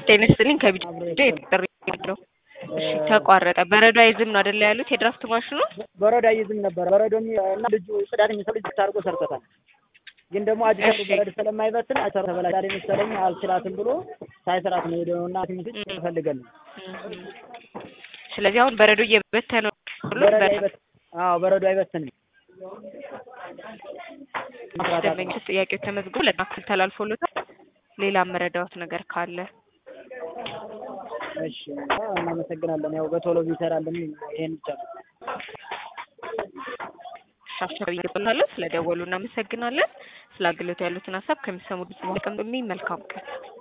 ጤና ይስጥልኝ ከቢጃ ጥሪ ነው። እሺ ተቋረጠ። በረዶ አይዝም ነው አይደለ ያሉት የድራፍት ማሽኑ? በረዶ አይዝም ነበር። በረዶ እና ልጁ ጽዳት የሚሰሩ ልጅ አድርጎ ሰርቶታል። ግን ደግሞ አዲስ እሺ። በረዶ ስለማይበትን አይሰራ ተበላሽ መሰለኝ አልችላትም ብሎ ሳይሰራት ነው ሄደው እና ትንሽ ፈልገን ነው እም። ስለዚህ አሁን በረዶ እየበተነ ነው በረዶ አይበት አዎ በረዶ አይበትንም። ደንበኞች ጥያቄው ተመዝግቦ ለናክል ተላልፎለታል። ሌላ መረዳዎት ነገር ካለ እሺ አዎ፣ እናመሰግናለን። ያው በቶሎ ቢሰራልን ይሄን ብቻ ነው። ሻሻ ይገባላለሁ። ስለደወሉ እናመሰግናለን። ስለ አገልግሎት ያሉትን ሀሳብ ከሚሰሙ ድምጽ መልካም ቀን